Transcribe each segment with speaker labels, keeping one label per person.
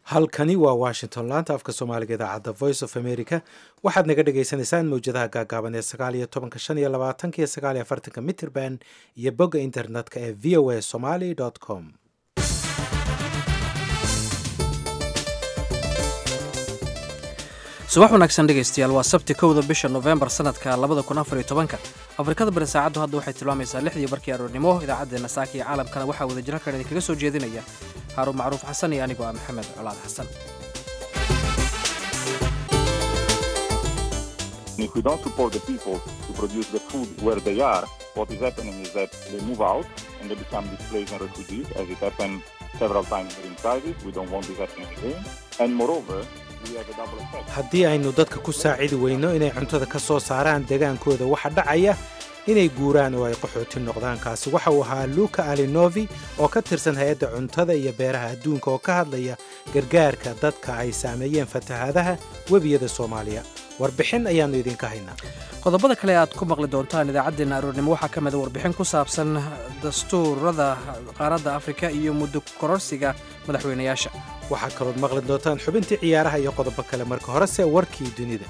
Speaker 1: halkani waa washington laanta afka soomaaliga idaacadda voice of america waxaad naga dhagaysanaysaan mawjadaha gaagaaban ee sagaal iyo tobanka shan iyo labaatanka iyo sagaal iyo afartanka mitrband iyo bogga internetka ee v o a somaly com
Speaker 2: subax wanaagsan dhegaystayaal waa sabti kowda bisha nofembar sanadka labada kun afar iyo tobanka afrikada bari saacaddu hadda waxay tilmaamaysaa lixdii barkii aroornimo idaacaddeenna saaka iyo caalamkana waxaa wadajiro kan idinkaga soo jeedinaya haaruun macruuf xasan iyo anigoo ah maxamed colaad xasan
Speaker 3: If we don't support the people to produce the food where they are, what is happening is that they move out and they become displaced and refugees, as it happened several times during crisis. We don't want this happening again. And moreover, we have a double effect.
Speaker 1: haddii aynu dadka ku saacidi weyno inay cuntada ka soo saaraan degaankooda waxa dhacaya inay guuraan oo ay qaxooti noqdaan kaasi waxa uu ahaa luka alinovi oo ka tirsan hay-adda cuntada iyo beeraha adduunka oo ka hadlaya gargaarka dadka ay saameeyeen fatahaadaha webiyada soomaaliya warbixin ayaannu idinka haynaa
Speaker 2: qodobada kale aad ku maqli doontaan idaacaddeenna aroornimo waxaa ka mida warbixin ku saabsan dastuurada qaaradda afrika iyo muddo kororsiga madaxweynayaasha
Speaker 1: waxaa kalood maqli doontaan xubintii ciyaaraha iyo qodobo kale marka horese warkii dunida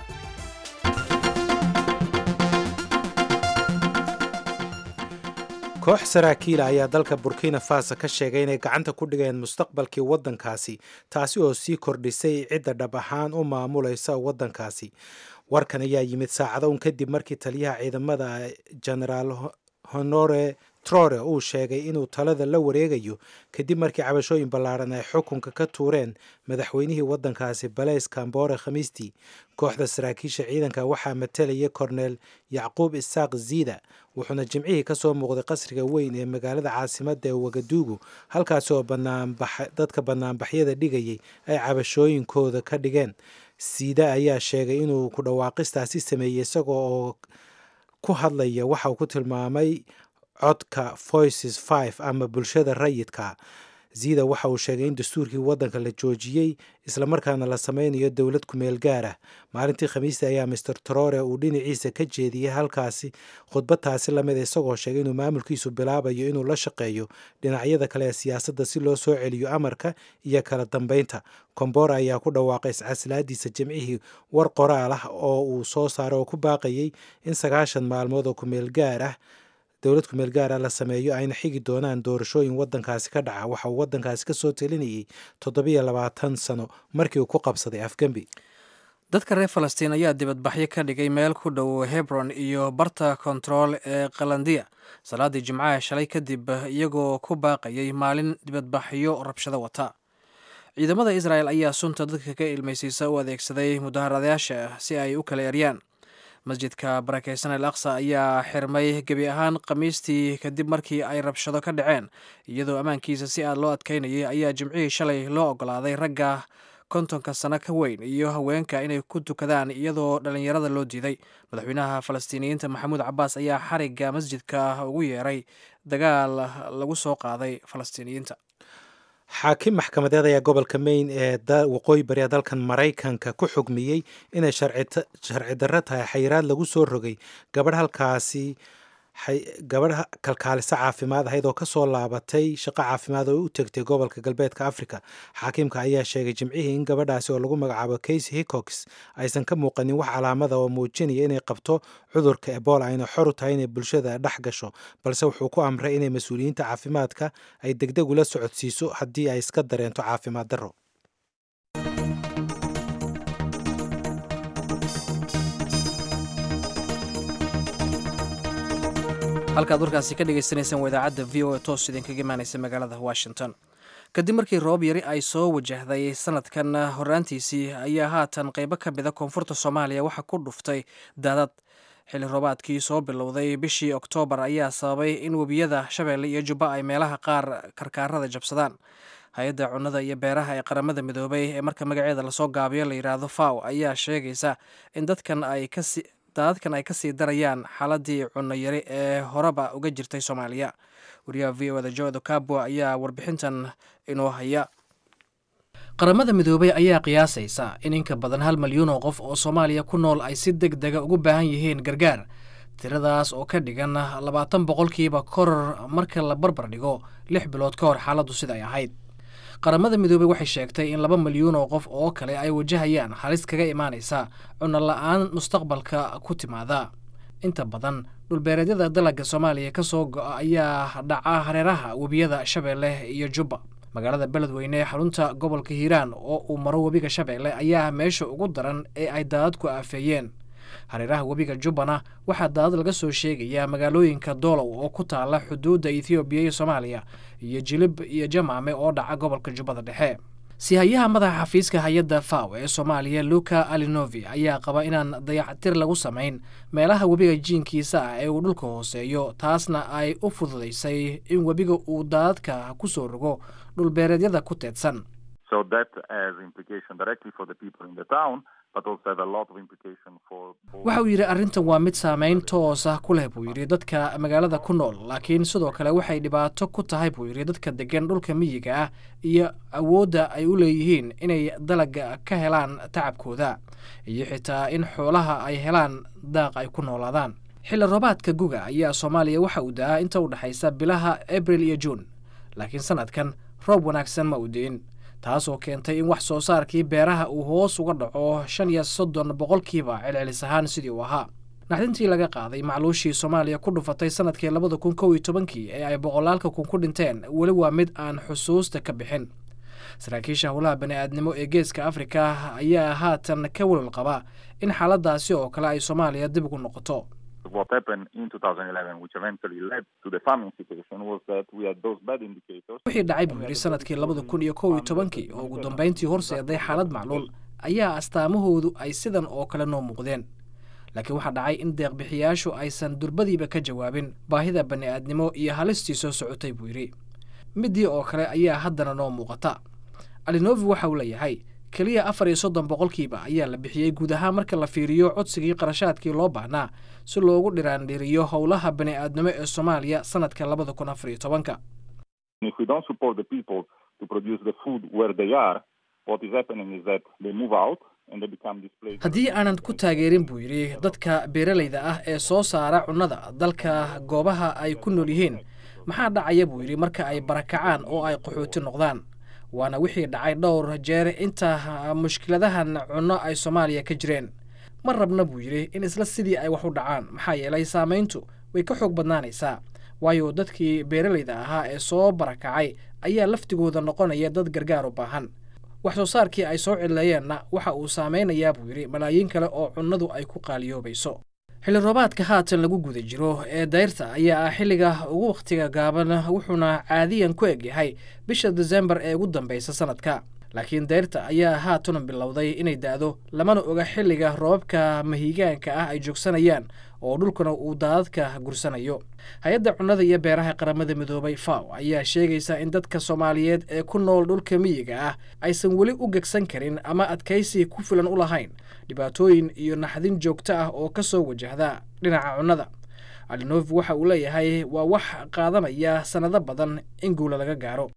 Speaker 1: koox saraakiila ayaa dalka burkina faso ka sheegay inay gacanta ku dhigeen mustaqbalkii waddankaasi taasi oo sii kordhisay cidda dhab ahaan u maamulaysa waddankaasi warkan ayaa yimid saacado un kadib markii taliyaha ciidamada genaraal honore trore uu sheegay inuu talada la wareegayo kadib markii cabashooyin ballaaran ay xukunka ka tuureen madaxweynihii waddankaasi balays kambore khamiistii kooxda saraakiisha ciidanka waxaa matelaya korneel yacquub isaaq ziida wuxuuna jimcihii ka soo muuqday qasriga weyn ee magaalada caasimadda ee wagaduugu halkaasi oo dadka bannaanbaxyada dhigayay ay cabashooyinkooda ka dhigeen siida ayaa sheegay inuu ku dhawaaqistaasi sameeyey isagoo oo ku hadlaya waxa uu ku tilmaamay codka voices five ama bulshada rayidka ziida waxa uu sheegay in dastuurkii waddanka la joojiyey islamarkaana la sameynayo dowlad kumeel gaar ah maalintii khamiista ayaa master trore uu dhinaciisa ka jeediyey halkaasi khudbadtaasi lamid isagoo sheegay inuu maamulkiisu bilaabayo inuu la shaqeeyo dhinacyada kale ee siyaasadda si loo soo celiyo amarka iyo kala dambeynta kombora ayaa ku dhawaaqay iscaslaadiisa jimcihii war qoraal ah oo uu soo saaray oo ku baaqayay in sagaashan maalmood oo kumeel gaar ah dowlad kumeel gaara la sameeyo ayna xigi doonaan doorashooyin waddankaasi ka dhaca waxa uu waddankaasi ka soo telinayay toddobiyo labaatan sano markii uu ku qabsaday afgembi
Speaker 2: dadka reer falastiin ayaa dibadbaxyo ka dhigay meel ku dhow hebron iyo barta kontarool ee qalandiya salaadii jimcaha shalay kadib iyagoo ku baaqayay maalin dibadbaxyo rabshado wata ciidamada israel ayaa sunta dadka ka ilmaysiisa u adeegsaday mudaharadayaasha si ay u kala eryaan masjidka barakeysan al aqsa ayaa xirmay gebi ahaan khamiistii kadib markii ay rabshado ka dhaceen iyadoo ammaankiisa si aad loo adkaynayay ayaa jimcihii shalay loo ogolaaday ragga kontonka sano ka weyn iyo haweenka inay ku tukadaan iyadoo dhallinyarada loo diiday madaxweynaha falastiiniyiinta maxamuud cabaas ayaa xarigga masjidka ugu yeeray dagaal lagu soo qaaday falastiiniyiinta
Speaker 1: xaakim maxkamadeed ayaa gobolka mayn ee waqooyi bari dalkan maraykanka ku xugmiyey inay sharci darro tahay xayiraad lagu soo rogay gabadh halkaasi gabadh kalkaaliso caafimaad ahayd oo kasoo laabatay shaqo caafimaad oo u tegtay gobolka galbeedka africa xaakiimka ayaa sheegay jimcihii in gabadhaasi oo lagu magacaabo casey hickox aysan ka muuqanin wax calaamada oo muujinaya inay qabto cudurka ebola ayna xor u tahay inay bulshada dhex gasho balse wuxuu ku amray inay mas-uuliyiinta caafimaadka ay degdeg ula socodsiiso haddii ay iska dareento caafimaad darro
Speaker 2: halkaad warkaasi ka dhagaysanaysaan waa idaacadda v o a toos idinkaga imaanaysa magaalada washington kadib markii roob yari ay soo wajahday sanadkan horaantiisii ayaa haatan qaybo ka mida koonfurta soomaaliya waxaa ku dhuftay daadad xilli roobaadkii soo bilowday bishii oktoobar ayaa sababay in webiyada shabeelle iyo jubba ay meelaha qaar karkaarada jabsadaan hay-adda cunnada iyo beeraha ee qaramada midoobay ee marka magaceeda lasoo gaabiyo la yidhaahdo faw ayaa sheegaysa in dadkan ay kasi daadadkan ay kasii darayaan xaaladii cunno yari ee horeba uga jirtay soomaaliya wariyaha v o da jodo cabo ayaa warbixintan inoo haya qaramada midoobay ayaa qiyaasaysa in inka badan hal milyuun oo qof oo soomaaliya ku nool ay si deg dega ugu baahan yihiin gargaar tiradaas oo ka dhigan labaatan boqolkiiba koror marka la barbar dhigo lix bilood ka hor xaaladdu sida ay ahayd qaramada midoobey waxay sheegtay in laba milyuun oo qof oo kale ay wajahayaan halis kaga imaanaysa cunno la-aan mustaqbalka ku timaada inta badan dhulbeereedyada dalagga soomaaliya ka soo go-a ayaa dhaca hareeraha webiyada shabeelle iyo jubba magaalada beledweyne ee xarunta gobolka hiiraan oo uu maro webiga shabeelle ayaa meesha ugu daran ee ay daadadku aafeeyeen hareeraha webiga jubbana waxaa daadad laga soo sheegayaa magaalooyinka doolow oo ku taala xuduudda ethoobiya iyo soomaaliya iyo jilib iyo jamaame oo dhaca gobolka jubbada dhexe sihayaha madaxa xafiiska hay-adda faw ee soomaaliya luka alinovi ayaa qaba inaan dayactir lagu samayn meelaha webiga jiinkiisa ah ee uu dhulka hooseeyo taasna ay u fududaysay in webiga uu daadadka ku soo rogo dhulbeereedyada ku teedsan waxa uu yidhi arrintan waa mid saameyn toos ah ku leh buu yidhi dadka magaalada ku nool laakiin sidoo kale waxay dhibaato ku tahay buu yidhi dadka degan dhulka miyiga ah iyo awoodda ay u leeyihiin inay dalaga ka helaan tacabkooda iyo xitaa in xoolaha ay helaan daaq ay ku noolaadaan xilli roobaadka guga ayaa soomaaliya waxa uu da-aa inta u dhexaysa bilaha abril iyo juun laakiin sanadkan roob wanaagsan ma uu di'in taasoo keentay in wax soo saarkii beeraha uu hoos uga dhaco shan iyo soddon boqolkiiba celcelis ahaan sidii uu ahaa naxdintii laga qaaday macluushii soomaaliya ku dhufatay sanadkii labada kun kow iyo tobankii ee ay boqolaalka kun ku dhinteen weli waa mid aan xusuusta ka bixin saraakiisha howlaha bani-aadnimo ee geeska afrika ayaa haatan ka welwal qaba in xaaladaasi oo kale ay soomaaliya dib ugu noqoto wixii dhacay buu yidhi sanadkii labada kun iyo kow iyo tobankii oo ugu dambeyntii horseeday xaalad macluul ayaa astaamahoodu ay sidan oo kale noo muuqdeen laakiin waxaa dhacay in deeqbixiyaashu aysan durbadiiba ka jawaabin baahida bani-aadnimo iyo halistii soo socotay buu yidhi midii oo kale ayaa haddana noo muuqata alinovi waxa uu leeyahay keliya afar iyo soddon boqolkiiba ayaa la bixiyey guud ahaan marka la fiiriyo codsigii qarashaadkii loo baahnaa si loogu dhiraandhiriyo howlaha bani-aadnimo ee soomaaliya sanadka labada kun afar iyo tobanka haddii aanan ku taageerin buu yidhi dadka beeralayda ah ee soo saara cunnada dalka goobaha ay ku nool yihiin maxaa dhacaya buu yidhi marka ay barakacaan oo ay qaxooti noqdaan waana wixii dhacay dhowr jeer inta mushkiladahan cunno ay soomaaliya ka jireen ma rabna buu yidhi in isla sidii ay wax u dhacaan maxaa yeelay saamayntu way ka xoog badnaanaysaa waayo dadkii beeralayda ahaa ee soo barakacay ayaa laftigooda noqonaya dad gargaar u baahan wax soo saarkii ay soo cidleeyeenna waxa uu saameynayaa buu yidhi malaayiin kale oo cunnadu ay ku qaaliyoobayso xilli roobaadka haatan lagu guda jiro ee dayrta ayaa ah xilliga ugu wakhtiga gaaban wuxuuna caadiyan ku eg yahay bisha desembar ee ugu dambeysa sanadka laakiin dayrta ayaa haatan bilowday inay da-do lamana oga xilliga roobabka mahiigaanka ah ay joogsanayaan oo dhulkuna uu daadadka gursanayo hay-adda cunnada iyo beeraha qaramada midoobay faw ayaa sheegaysa in dadka soomaaliyeed ee ku nool dhulka miyiga ah aysan weli u gegsan karin ama adkaysi ku filan u lahayn dhibaatooyin iyo naxdin joogto ah oo ka soo wajahda dhinaca cunnada alinovi waxa uu leeyahay waa wax qaadanaya sannado badan in guula laga gaaro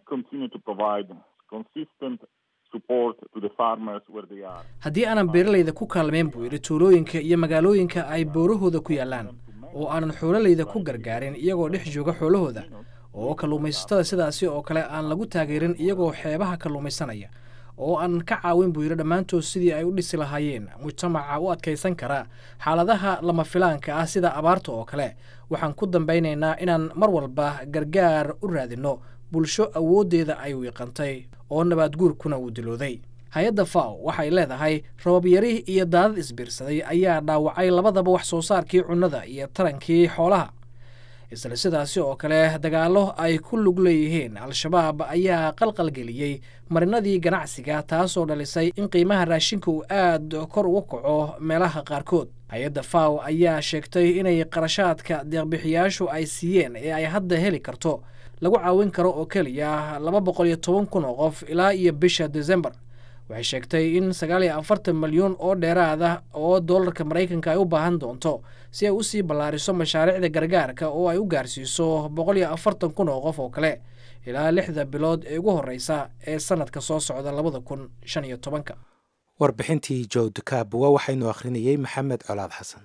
Speaker 2: haddii aanan beeralayda ku kaalmeyn buu yidhi tuulooyinka iyo magaalooyinka ay boorahooda ku yaallaan oo aanan xoolalayda ku gargaarin iyagoo dhex jooga xoolahooda oo kalluumaysatada sidaasi oo kale aan lagu taageerin iyagoo xeebaha kalluumaysanaya oo aan ka caawin buu yidhi dhammaantood sidii ay u dhisi lahaayeen mujtamaca u adkaysan kara xaaladaha lama filaanka ah sida abaarta oo kale waxaan ku dambaynaynaa inaan mar walba gargaar u raadinno bulsho awooddeeda ay wiiqantay oo nabaadguurkuna uu dilooday hay-adda faw waxay leedahay robabyari iyo daadad isbiirsaday ayaa dhaawacay labadaba wax soo saarkii cunnada iyo tarankii xoolaha isla sidaasi oo kale dagaallo ay ku lug leeyihiin al-shabaab ayaa qalqalgeliyey marinadii ganacsiga taasoo dhalisay in qiimaha raashinka uu aad kor ugu kaco meelaha qaarkood hay-adda faw ayaa sheegtay inay qarashaadka deeqbixiyaashu ay siiyeen ee ay hadda heli karto lagu caawin karo oo keliya laba boqol iyo toban kun oo qof ilaa iyo bisha desembar waxay sheegtay in sagaal iyo afartan milyuun oo dheeraada oo doolarka maraykanka ay u baahan doonto si ay usii ballaariso mashaariicda gargaarka oo ay u gaarsiiso boqol iyo afartan kun oo qof oo kale ilaa lixda bilood ee ugu horreysa ee sanadka soo socda labada kun shan iyo tobanka
Speaker 1: warbixintii jowd kaabuwa waxaynu akhrinayey maxamed colaad xasan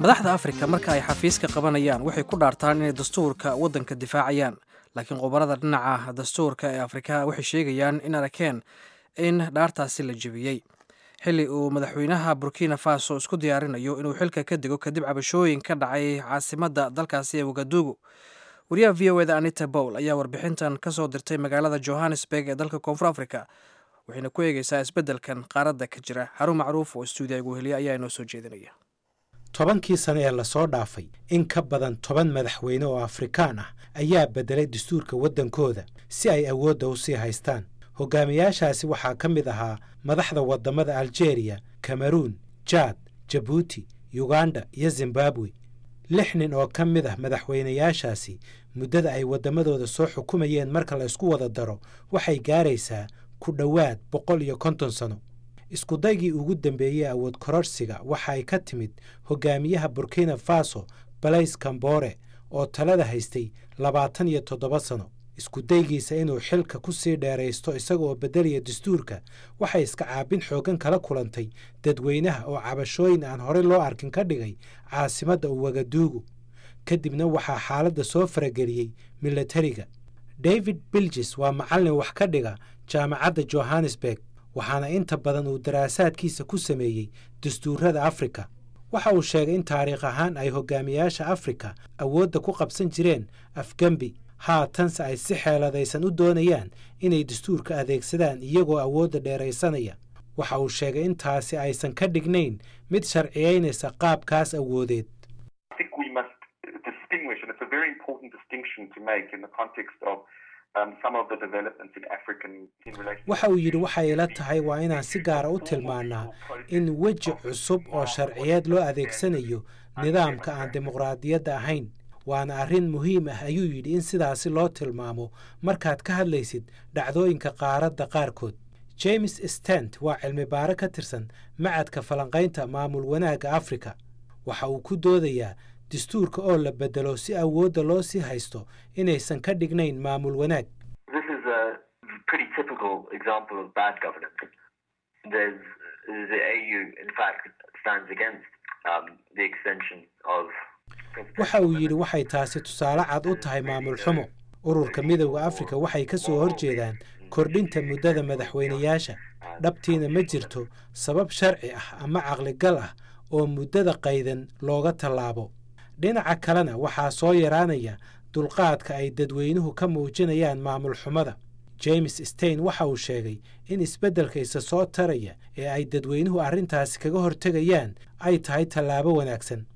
Speaker 2: madaxda afrika marka ay xafiiska qabanayaan waxay ku dhaartaan inay dastuurka waddanka difaacayaan laakiin khubarada dhinaca dastuurka ee afrika waxay sheegayaan in arakeen in dhaartaasi la jebiyey xilli uu madaxweynaha burkina faso isku diyaarinayo inuu xilka ka dego kadib cabashooyin ka dhacay caasimadda dalkaasi ee wagadugu wariyaha v o eda anita bowl ayaa warbixintan ka soo dirtay magaalada johannesburg ee dalka koonfur africa waxayna ku eegeysaa isbeddelkan qaaradda ka jira xarun macruuf oo stuudiya igu heliya ayaa inoo soo jeedinaya
Speaker 1: tobankii sane ee lasoo dhaafay in ka badan toban madaxweyne oo afrikaan ah ayaa beddelay dastuurka waddankooda si ay awoodda u sii haystaan hogaamiyaashaasi waxaa ka mid ahaa madaxda waddamada aljeeriya kameruun jaad jabuuti yuganda iyo zimbabwe lix nin oo ka mid ah madaxweynayaashaasi muddada ay waddamadooda soo xukumayeen marka la isku wada daro waxay gaaraysaa ku dhowaad boqol iyo konton sano iskudaygii ugu dambeeyey awood kororsiga waxa ay ka timid hogaamiyaha burkina faso balays kambore oo talada haystay labaatan iyo toddoba sano iskudaygiisa inuu xilka ku sii dheeraysto isagaoo beddelaya dastuurka waxay iska caabin xooggan kala kulantay dadweynaha oo cabashooyin aan horey loo arkin ka dhigay caasimadda uwagaduugu kadibna waxaa xaaladda soo farageliyey milatariga david bilges waa macallin wax ka dhiga jaamacadda johannesburg waxaana inta badan uu daraasaadkiisa ku sameeyey dastuurada afrika waxa uu sheegay in taariikh ahaan ay hogaamiyaasha afrika awoodda ku qabsan jireen afgembi haatanse ay si xeeladaysan u doonayaan inay dastuurka adeegsadaan iyagoo awoodda dheeraysanaya waxa uu sheegay in taasi aysan ka dhignayn mid sharciyaynaysa qaabkaas awoodeed waxa uu yidhi waxay ila tahay waa inaan si gaara u tilmaannaa in weji cusub oo sharciyeed loo adeegsanayo nidaamka aan dimuqraadiyadda ahayn waana arrin muhiim ah ayuu yidhi in sidaasi loo tilmaamo markaad ka hadlaysid dhacdooyinka qaaradda qaarkood james stent waa cilmi baare ka tirsan macadka falanqaynta maamul wanaagga afrika waxa uu ku doodayaa dastuurka oo la beddelo si awoodda loo sii haysto inaysan ka dhignayn maamul wanaag waxa uu yidhi waxay taasi tusaale cad u tahay maamul xumo ururka midowda afrika waxay ka soo horjeedaan kordhinta muddada madaxweynayaasha dhabtiina ma jirto sabab sharci ah ama caqligal ah oo muddada qaydan looga tallaabo dhinaca kalena waxaa soo yaraanaya dulqaadka ay dadweynuhu ka muujinayaan maamul xumada james stein waxa uu sheegay in isbeddelka isa soo taraya ee ay dadweynuhu arrintaasi kaga hortegayaan ay tahay tallaabo wanaagsan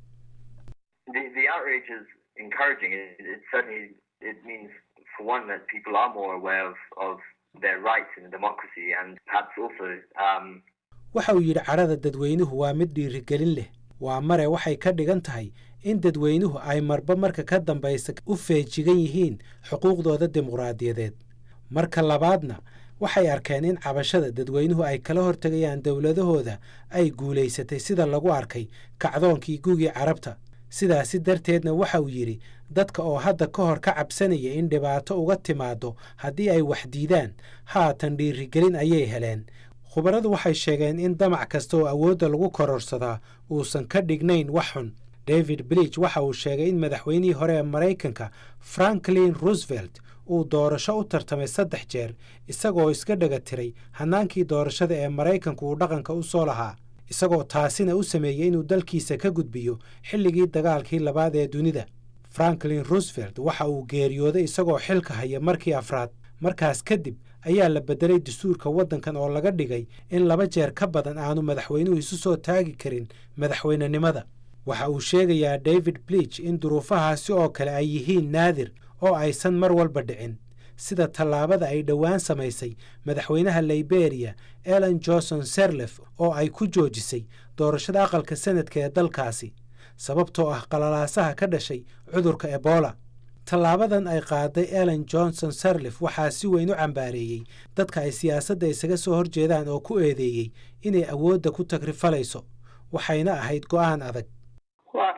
Speaker 1: waxa uu yidhi cadhada dadweynuhu waa mid dhiirigelin leh waa mare waxay ka dhigan tahay in dadweynuhu ay marba marka ka dambaysa u feejigan yihiin xuquuqdooda dimuqraadiyadeed marka labaadna waxay arkeen in cabashada dadweynuhu ay kala hortegayaan dowladahooda ay guulaysatay sida lagu arkay kacdoonkii gugii carabta sidaasi darteedna waxa uu yidhi dadka oo hadda ka hor ka cabsanaya in dhibaato uga timaado haddii ay wax diidaan haatan dhiirigelin ayay heleen khubaradu waxay sheegeen in damac kasta oo awoodda lagu kororsadaa uusan ka dhignayn wax xun david bridge waxa uu sheegay in madaxweynihii hore ee maraykanka franklin roosevelt uu doorasho u tartamay saddex jeer isagoo iska dhaga tiray hannaankii doorashada ee maraykanku uu dhaqanka u soo lahaa isagoo taasina u sameeyey inuu dalkiisa ka gudbiyo xilligii dagaalkii labaad ee dunida franklin roosevelt waxa uu geeriyooday isagoo xilka haya markii afraad markaas kadib ayaa la beddelay dastuurka waddankan oo laga dhigay in laba jeer ka badan aanu madaxweynuhu isu soo taagi karin madaxweynenimada waxa uu sheegayaa david blich in duruufahaasi oo kale ay yihiin naadir oo aysan mar walba dhicin sida tallaabada ay dhowaan samaysay madaxweynaha liberiya ellen johnson serlef oo ay ku joojisay doorashada aqalka sanadka ee dalkaasi sababtoo ah qalalaasaha ka dhashay cudurka ebola tallaabadan ay qaaday ellen johnson serlif waxaa si weyn u cambaareeyey dadka ay siyaasadda isaga soo horjeedaan oo ku eedeeyey inay awoodda ku tagrifalayso waxayna ahayd go'aan adag
Speaker 4: Well,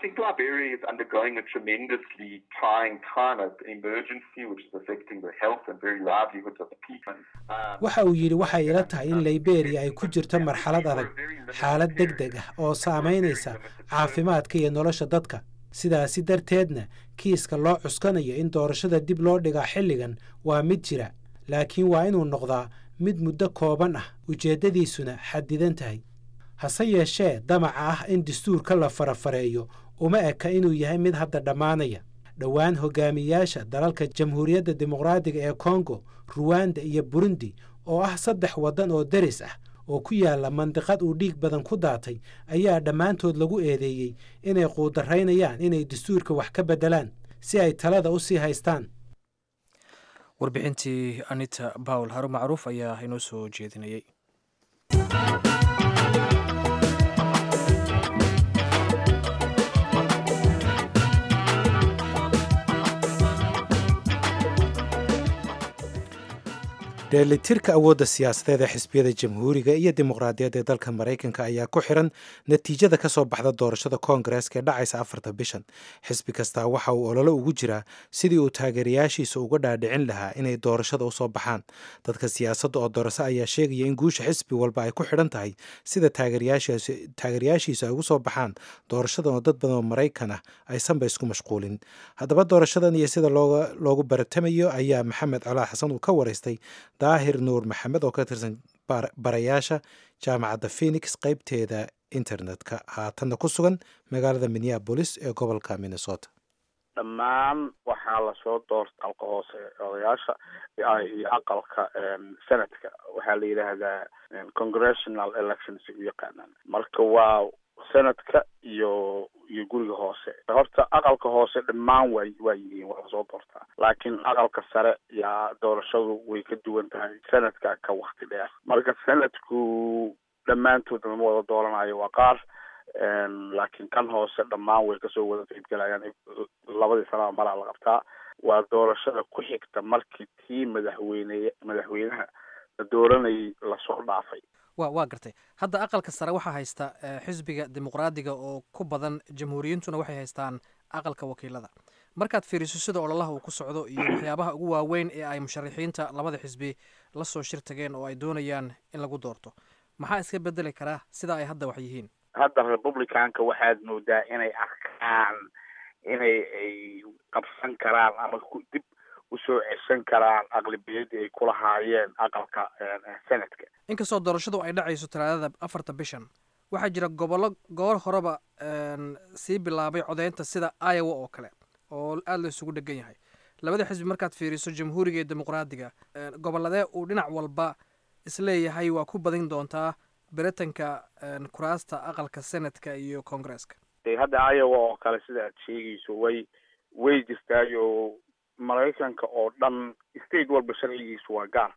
Speaker 4: think Liberia is undergoing a tremendously trying climate emergency, which is affecting the health and very livelihoods of the people. Um,
Speaker 1: waxa uu yidhi waxay ila tahay in liberia ay ku jirto marxalad adag xaalad deg deg ah oo saamaynaysa caafimaadka iyo nolosha dadka sidaasi darteedna kiiska loo cuskanayo in doorashada dib loo dhigaa xilligan waa mid jira laakiin waa inuu noqdaa mid muddo kooban ah ujeeddadiisuna xadidan tahay hase yeeshee damaca ah in dastuurka la farafareeyo uma eka inuu yahay mid hadda dhammaanaya dhowaan hogaamiyaasha dalalka jamhuuriyadda dimuqraadiga ee kongo ruwanda iyo burundi oo ah saddex waddan oo deris ah oo ku yaalla mandiqad uu dhiig badan ku daatay ayaa dhammaantood lagu eedeeyey inay quudaraynayaan inay dastuurka wax ka beddelaan si ay talada u sii haystaan
Speaker 2: warbixintii anita bawl haru macruuf ayaa inoo soo jeedinayay
Speaker 1: dheelitirka awoodda siyaasadeed ee xisbiyada jamhuuriga iyo dimuqraadiyadda ee dalka maraykanka ayaa ku xiran natiijada ka soo baxda doorashada koongareeska ee dhacaysa afarta bishan xisbi kastaa waxa uu ololo ugu jiraa sidii uu taageerayaashiisa uga dhaadhicin lahaa inay doorashada usoo baxaan dadka siyaasadda oo doorase ayaa sheegaya in guusha xisbi walba ay ku xidhan tahay sida taageerayaashiisa ay ugu soo baxaan doorashadan oo dad badan oo maraykan ah aysanba isku mashquulin haddaba doorashadan iyo sida loogu baratamayo ayaa maxamed colaa xasan uu ka waraystay daahir nuur maxamed oo ka tirsan barayaasha jaamacadda phenix qaybteeda internetka haatanna ku sugan magaalada minneabolis ee gobolka minnesota
Speaker 5: dhammaan waxaa lasoo doorta aqalka hoose odayaasha iyo aqalka senadka waxaa la yidhaahdaa congressional elections u yaqaanaan marka waa senadka iyo iyo guriga hoose horta aqalka hoose dhammaan waa waa yihiin waa lasoo doortaa laakiin aqalka sare yaa doorashadu way ka duwan tahay senadka ka wakti dheer marka senadku dhammaantood lama wada dooranayo waa qaar laakiin kan hoose dhammaan way kasoo wada qaybgalayaan labadii sanaa maraa la qabtaa waa doorashada ku xigta markii tii madaxweyne madaxweynaha la dooranayay lasoo dhaafay
Speaker 2: wa waa gartay hadda aqalka sare waxaa haysta xisbiga dimuqraadiga oo ku badan jamhuuriyintuna waxay haystaan aqalka wakiilada markaad fiiriso sida ololaha uu ku socdo iyo waxyaabaha ugu waaweyn ee ay musharaxiinta labada xisbi la soo shir tageen oo ay doonayaan in lagu doorto maxaa iska bedeli karaa sida ay hadda wax yihiin
Speaker 5: hadda republicanka waxaad moodaa inay arkaan inay ay qabsan karaan ama dib usoo ceshan karaan aqlabiyadii ay ku lahaayeen aqalka senadka
Speaker 2: inkastoo doorashadu ay dhacayso talaadada afarta bishan waxaa jira gobollo goor horeba sii bilaabay codeynta sida iowa oo kale oo aada la isugu dhegan yahay labada xisbi markaad fiiriso jamhuuriga iyo dimuqraadiga gobolladee uu dhinac walba isleeyahay waa ku badin doontaa beritanka kuraasta aqalka senadka iyo congresska
Speaker 5: hadda iowa oo kale sida aad sheegayso way way jirtaayo maraykanka oo dhan state walba sharcigiisu waa gaar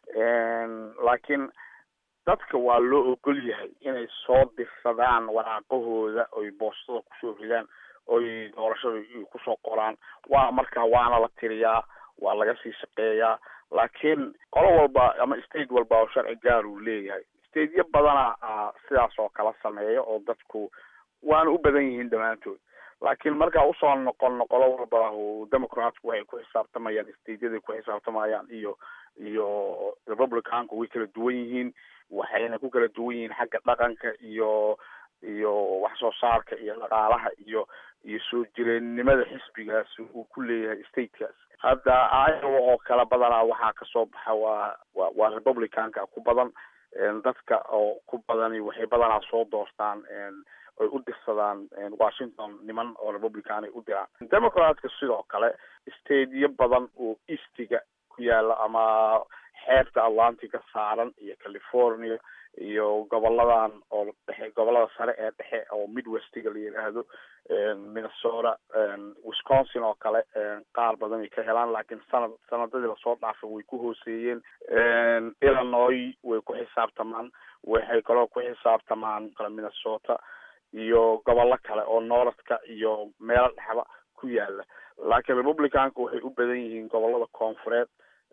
Speaker 5: laakiin dadka waa loo ogol yahay inay soo dirsadaan waraaqahooda oy boostada kusoo ridaan oy doorashada kusoo qoraan waa markaa waana la tiriyaa waa laga sii shaqeeyaa laakiin qolo walba ama state walba oo sharci gaar uu leeyahay stateyo badana sidaas oo kala sameeya oo dadku waana u badan yihiin dhammaantood laakiin markaa usoo noqon qolo walba democratku waxay ku xisaabtamayaan stateyaday ku xisaabtamayaan iyo iyo republicanku way kala duwan yihiin waxayna ku kala duwan yihiin xagga dhaqanka iyo iyo wax soo saarka iyo dhaqaalaha iyo iyo soo jireennimada xisbigaas uu ku leeyahay statekaas hadda iowa oo kale badanaa waxaa kasoo baxa waa wa waa republicanka ku badan dadka oo ku badani waxay badanaa soo doortaan oy u dirsadaan washington niman oo republican ay u diraan democratka sidoo kale stateyo badan oo eastiga ku yaala ama xeebta atlantica saaran iyo california iyo goboladan oo dhexe gobolada sare ee dhexe oo midwestiga la yidhaahdo minnesota wisconsin oo kale qaar badan ay ka helaan laakiin sanad sanadadii lasoo dhaafay way ku hooseeyeen illinois way ku xisaabtamaan waxay kaloo ku xisaabtamaan kale minnesota iyo gobollo kale oo northka iyo meelo dhexba ku yaala laakiin republicanka waxay u badan yihiin gobolada koonfureed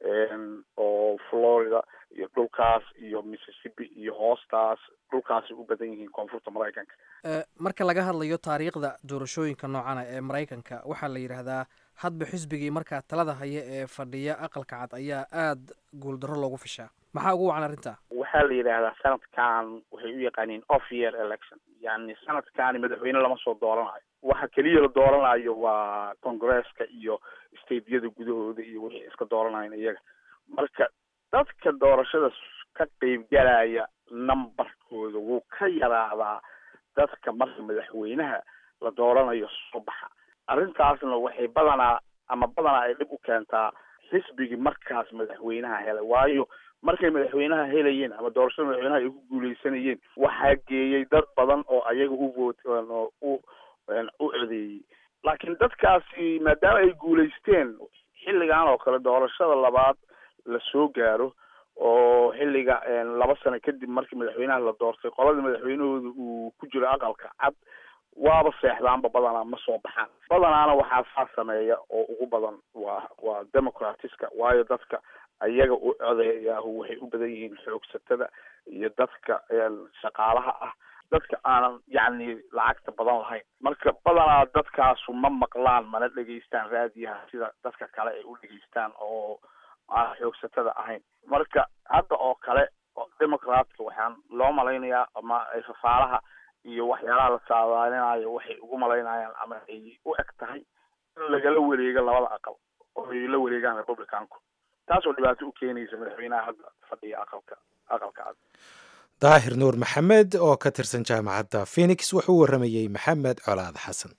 Speaker 5: oo florida iyo dhulkaas iyo mississippi iyo hoostaas dhulkaasay u badan yihiin koonfurta maraykanka
Speaker 2: marka laga hadlayo taariikhda doorashooyinka noocana ee maraykanka waxaa la yidhaahdaa hadba xisbigii markaa talada haya ee fadhiya aqalka cad ayaa aada guuldarro loogu fishaa maxaa ugu wacan arrinta
Speaker 5: waxaa la yidhaahdaa sanadkan waxay u yaqaaniin off year election yani sanadkani madaxweyne lama soo dooranayo waxa keliya la dooranayo waa congresska iyo stateyada gudahooda iyo wixii iska dooranayan iyaga marka dadka doorashada ka qeybgalaya numberkooda wuu ka yaraadaa dadka marka madaxweynaha la dooranayo soo baxa arrintaasna waxay badanaa ama badanaa ay dhib u keentaa xisbigii markaas madaxweynaha helay waayo markay madaxweynaha helayeen ama doorashada madaxweynaha ay ku guuleysanayeen waxaa geeyey dad badan oo ayaga u voot oo u u codeeyey laakiin dadkaasi maadaama ay guuleysteen xilligan oo kale doorashada labaad la soo gaaro oo xilliga laba sano kadib markii madaxweynaha la doortay qoladii madaxweynahooda uu ku jiro aqalka cad waaba seexdaanba badanaa ma soo baxaan badanaana waxaa saa sameeya oo ugu badan waa waa democratiska waayo dadka ayaga u codeeyaahu waxay u badan yihiin xoogsatada iyo dadka shaqaalaha ah dadka aanan yacni lacagta badan lahayn marka badanaa dadkaasu ma maqlaan mana dhegeystaan raadiyaha sida dadka kale ay u dhegeystaan oo aan xoogsatada ahayn marka hadda oo kale democratka waxaan loo malaynayaa ama fafaalaha iyo waxyaalaha la saadaalinayo waxay ugu malaynayaan ama ay u eg tahay in lagala wareego labada aqal oo ay la wareegaan republicanku taasoo dhibaato u keenaysa madaxweynaha hadda fadhiya aqalka aqalka cad
Speaker 1: daahir nuur maxamed oo ka tirsan jaamacadda phoenix wuxuu u warramayey maxamed colaad xasan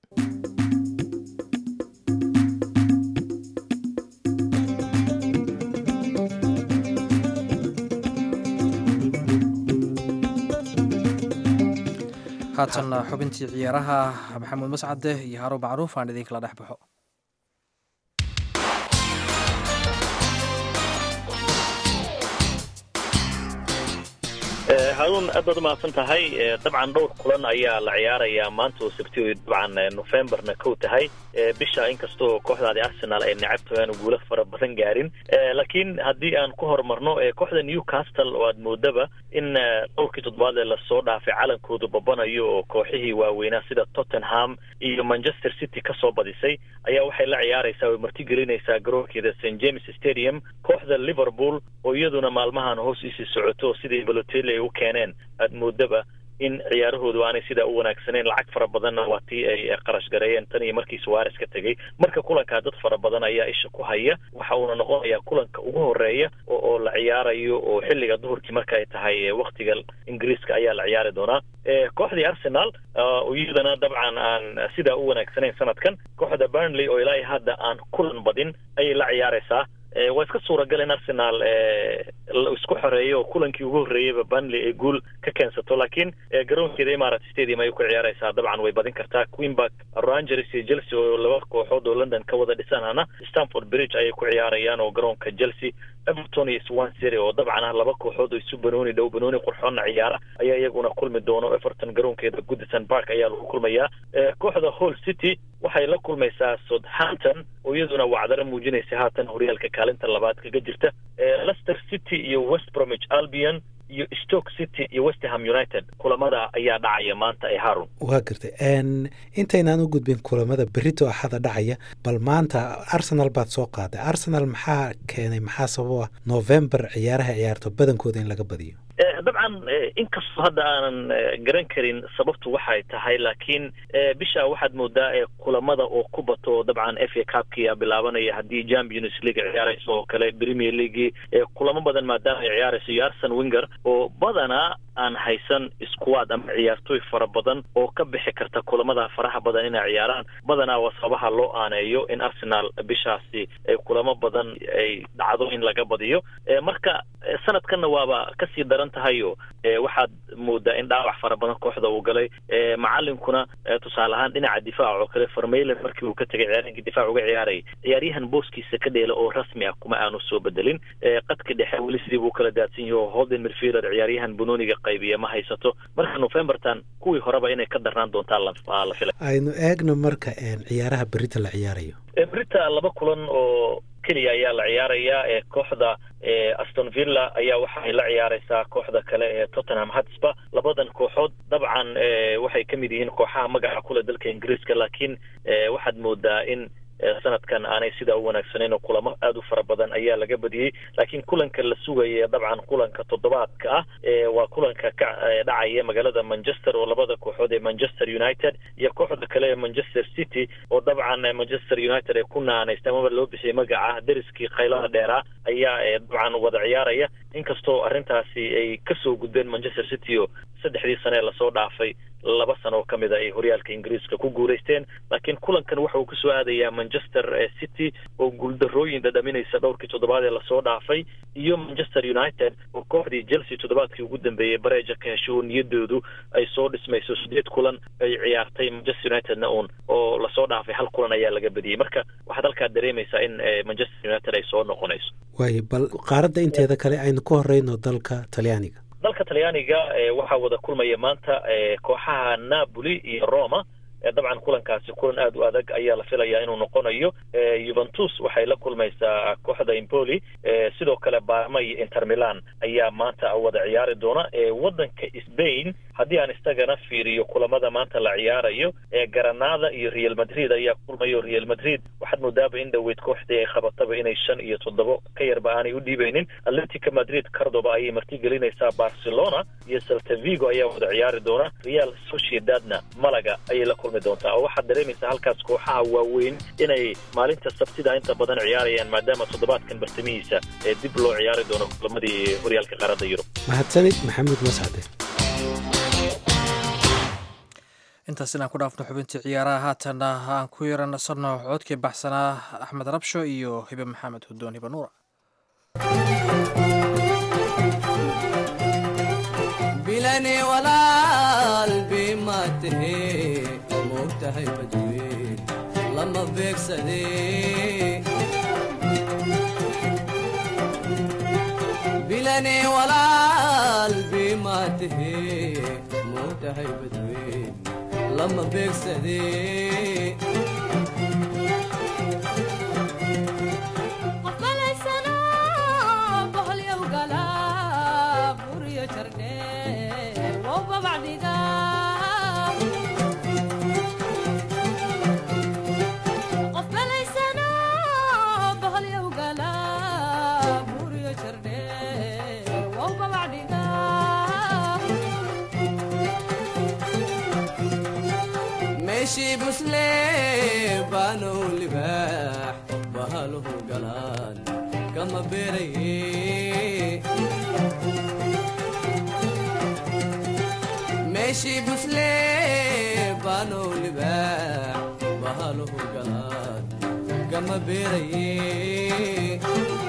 Speaker 2: haatan xubintii ciyaaraha maxamuud mascade iyo haruun macruuf aan idinkala dhex baxo
Speaker 6: haruun aad baad umahadsan tahay dabcan dhowr kulan ayaa la ciyaarayaa maanta oo sabti dabcan novemberna kow tahay bisha inkastoo kooxdaadi arsenal ay necabto aanu guulo fara badan gaarin laakiin haddii aan ku horumarno kooxda newcastle oo aad moodaba in dhowrkii toddobaad ee lasoo dhaafay calankoodu babanayo oo kooxihii waaweynaa sida tottenham iyo manchester city kasoo badisay ayaa waxay la ciyaaraysaa oo martigelinaysaa garoonkeeda st james stadium kooxda liverpool oo iyaduna maalmahan hoos isii socoto sidii balotelli ay u keeneen aad moodaba in ciyaarahoodu aanay sidaa u wanaagsaneyn lacag fara badanna waa tii ay qarash gareeyeen tan iyo markii suwares ka tegey marka kulankaa dad fara badan ayaa isha ku haya waxa uuna noqonayaa kulanka ugu horeeya oo la ciyaarayo oo xilliga duhurkii marka ay tahay waktiga ingiriiska ayaa la ciyaari doonaa kooxdii arsenal iyadana dabcan aan sidaa u wanaagsanayn sanadkan kooxda burnley oo ilaa hadda aan kulan badin ayay la ciyaaraysaa waa iska suuragal in arsenal isku xoreeyo oo kulankii ugu horreeyeyba burnley ay guul ka keensato laakiin garoonkeeda imarat stadium ayay ku ciyaaraysaa dabcan way badin kartaa queenbark rangers iyo chelsea oo laba kooxood oo london ka wada dhisanana stanford bridge ayay ku ciyaarayaan oo garoonka chelsea everton iyo swan city oo dabcan ah laba kooxood oo isu banooni dhow banooni qurxoonna ciyaara ayaa iyaguna kulmi doono everton garoonkeeda goodison park ayaa lagu kulmayaa kooxda hall city waxay la kulmaysaa southampton oo iyaduna wacdaro muujinaysa haatan horyaalka kaalinta labaad kaga jirta leicester city iyo west bromwich albion iyo stoke city iyo westerham united kulamada ayaa dhacaya maanta ee harun
Speaker 1: waa gartay intaynaan u gudbin kulamada berito axada dhacaya bal maanta arsenal baad soo qaaday arsenal maxaa keenay maxaa sabab ah november ciyaaraha ciyaarto badankooda in laga badiyo
Speaker 6: dabcan inkastoo hadda aanan garan karin sababtu waxay tahay laakiin bisha waxaad moodaa kulamada oo ku bato dabcan f a cupkia bilaabanaya haddii champions league ciyaarayso oo kale premier league kulamo badan maadaama ay ciyaarayso iyo arsen winger oo badanaa aan haysan squad ama ciyaartooy fara badan oo ka bixi karta kulamada faraha badan inay ciyaaraan badanaa waa sababaha loo aaneeyo in arsenal bishaasi ay kulamo badan ay dhacdo in laga badiyo marka sanadkanna waaba kasii daran tahayo waxaad moodaa in dhaawac fara badan kooxda uu galay macalinkuna tusaale ahaan dhinaca difaac oo kale farmaylen markii uu ka tegay ciyaarinkii difaac uga ciyaarayay ciyaaryahan booskiisa ka dheela oo rasmi ah kuma aanu soo bedelin qadka dhexe weli sidii buu kala daadsan yaho holden midfielder ciyaaryahan bunoniga qaybiya ma haysato marka novembertan kuwii horeba inay ka darnaan doontaan la filay
Speaker 1: aynu eegno marka ciyaaraha berita la ciyaarayo
Speaker 6: berita laba kulan oo keliya ayaa la ciyaarayaa ee kooxda aston villa ayaa waxa ay la ciyaareysaa kooxda kale ee tottenham hotspur labadan kooxood dabcan waxay ka mid yihiin kooxaha magaca kule dalka ingiriiska laakiin waxaad moodaa in sanadkan aanay sidaa u wanaagsanayn oo kulamo aada u fara badan ayaa laga badiyey laakiin kulanka la sugaya dabcan kulanka toddobaadka ah waa kulanka ka dhacaya magaalada manchester oo labada kooxood ee manchester united iyo kooxda kale ee manchester city oo dabcan manchester united ay ku naanaystay amaba loo bixiyey magaca deriskii qaylada dheeraa ayaa dabcan wada ciyaaraya inkastoo arrintaasi ay kasoo gudbeen manchester city oo saddexdii sane ee lasoo dhaafay laba sano oo ka mid a ay horyaalka ingiriiska ku guulaysteen laakiin kulankan waxa uu kasoo aadayaa manchester city oo guuldarooyin dhadhaminaysa dhowrkii toddobaad ee lasoo dhaafay iyo manchester united oo kooxdii chelsea toddobaadkii ugu dambeeyey bareeja ka hesho oo niyadoodu ay soo dhismayso sideed kulan ay ciyaartay manchester unitedna uun oo lasoo dhaafay hal kulan ayaa laga badiyey marka waxaad halkaa dareemaysaa in manchester united ay soo noqonayso
Speaker 1: waayo bal qaaradda inteeda kale aynu ku horeyno dalka talyaaniga
Speaker 6: dalka talyaaniga waxaa wada kulmaya maanta kooxaha napoli iyo roma dabcan kulankaasi kulan aada u adag ayaa la filayaa inuu noqonayo juventus waxay la kulmaysaa kooxda impoli sidoo kale barma iyo inter milan ayaa maanta wada ciyaari doona waddanka spain haddii aan isagana fiiriyo kulamada maanta la ciyaarayo garanada iyo real madrid ayaa kulmayo real madrid waxaad moodaaba in dhaweyd kooxdii ay qabataba inay shan iyo toddobo ka yarba aanay u dhiibeynin atletica madrid cardoba ayay martigelinaysaa barcelona iyo saltavigo ayaa wada ciyaari doona real sociedadna malaga ayay la kulmi doontaa oo waxaad dareemaysaa halkaas kooxaha waaweyn inay maalinta sabtida inta badan ciyaarayaan maadaama toddobaadkan bartamihiisa ee dib loo ciyaari doono kulamadii horyaalka qaaradda yurub
Speaker 1: mahadsanid maxamuud mascade
Speaker 2: intaas inaan ku dhaafno xubintii ciyaaraha haatanna aan ku yaranasano codkii baxsanaa axmed rabsho iyo hibe maxamed hudoon hibe nuura
Speaker 7: bilani walaal bima tahe moogtahay badweyn lama beegsade bilani walaal bima tahe moogtahay badweyn lama beegsade meeshii busle baanow libaax bahaluhu galaan kama beeraye meeshii busle baanow libaax bahaluhu galaan kama beeraye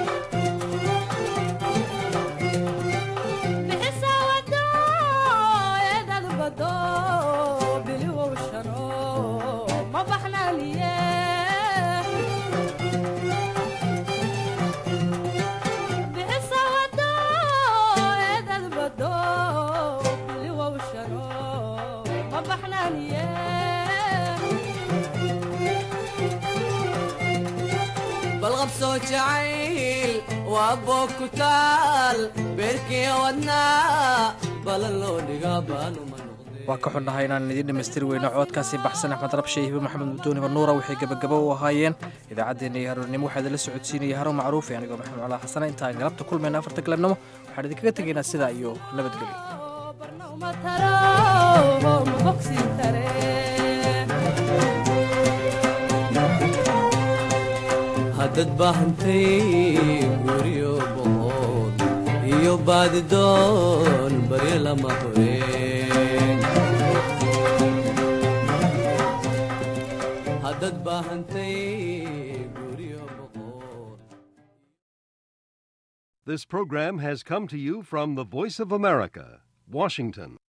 Speaker 7: balqabsoo jacayl waa boog ku taal beerkii wadnaa balan loo dhigaa baanuma
Speaker 2: waa ka xunnahay inaan idiin dhammaystiri weyno coodkaasi baxsan axmed rabshe hibe maxamed mudooni banuura waxay gebagabo u ahaayeen idaacaddeenna iyo haroornimo waxaa idinla socodsiinaya harow macruufi anigoo maxamed colaa xasana intaan galabta kulmayna afarta galabnimo waxaan idinkaga tegaynaa sidaa iyo nabadgelyo
Speaker 7: haddad baahantay guryo boqod iyo baadidoon baryo lama hore
Speaker 8: This program has come to you from the Voice of America, Washington.